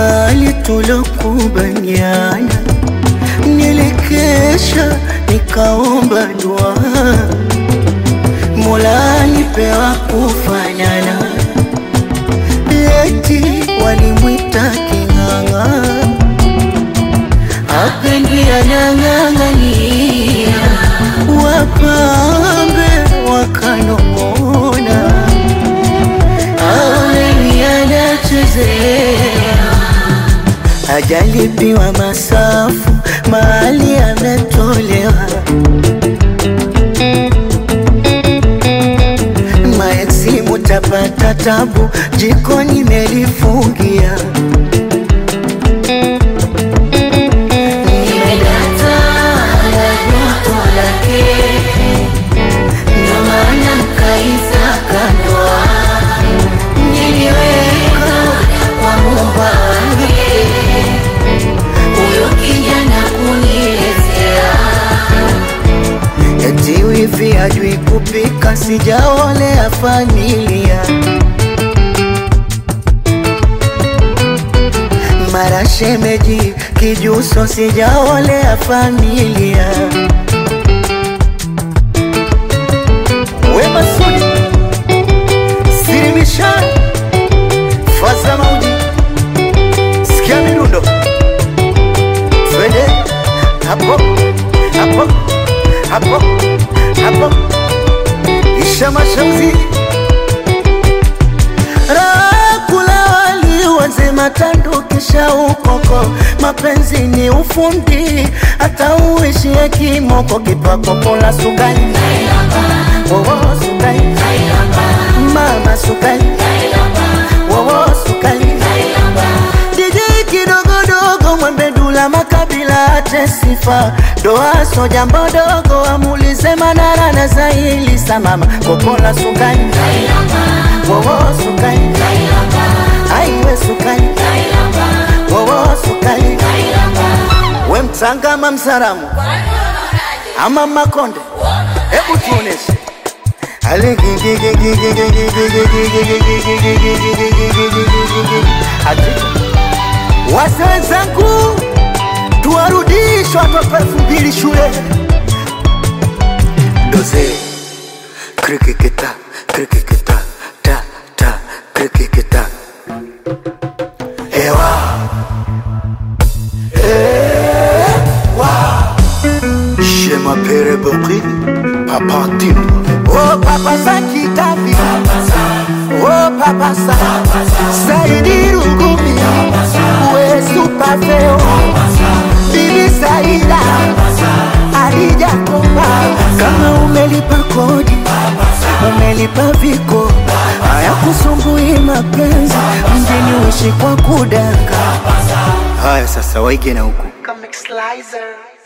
mali tulokubaliana, nilikesha nikaomba dua, Mola nipewa kufanana, eti walimwita king'ang'a, apendi anang'ang'ania, wapambe wakanong'ona aoneni anachezea, hajalipiwa masafu, mahali ametolewa. Maeksi mutapata tabu, jikoni melifungia. Nimedata na joto lake, ndo maana nkaisaka ndoa niliweka kwa Muumba wake, huyo kijana kuniletea eti wivi ajui kupika, sijaolea familia mara shemeji kijuso, sijaolea familia Wema Sudi Sirimishani Faza Maudi Sikia midundo Twende hapo hapo hapo hapo Isha mashauzi Rakula wali wazima tandu kisha ukoko Mapenzi ni ufundi hata uishie kimoko Kipako pola sukari Wowo sukari Mama sukari Wowo sukari DJ kidogodogo mwembe dula makabila ate sifa doaso jambo dogo amulize manara na zaili samama kopola sukari wowo sukari aiwe sukari wowo sukari we mtangama msaramu ama makonde hebu tuoneshe Wase wenzangu, tuwarudishe watoto elfu mbili shule. Doze krikikita krikikita ta ta krikikita ewa Je m'appelle Bokri, Papa Tim. Oh Papa Saki Tafi. Oh Papa Sa. Saidi Rugumi. We Super Feo. Bibi Saida. Adija Komba. Kama umelipa kodi. Umelipa viko. Haya kusumbui mapenzi. Mjini uishi kwa kudanga. Haya sasa waige na huku. Comic Slicer.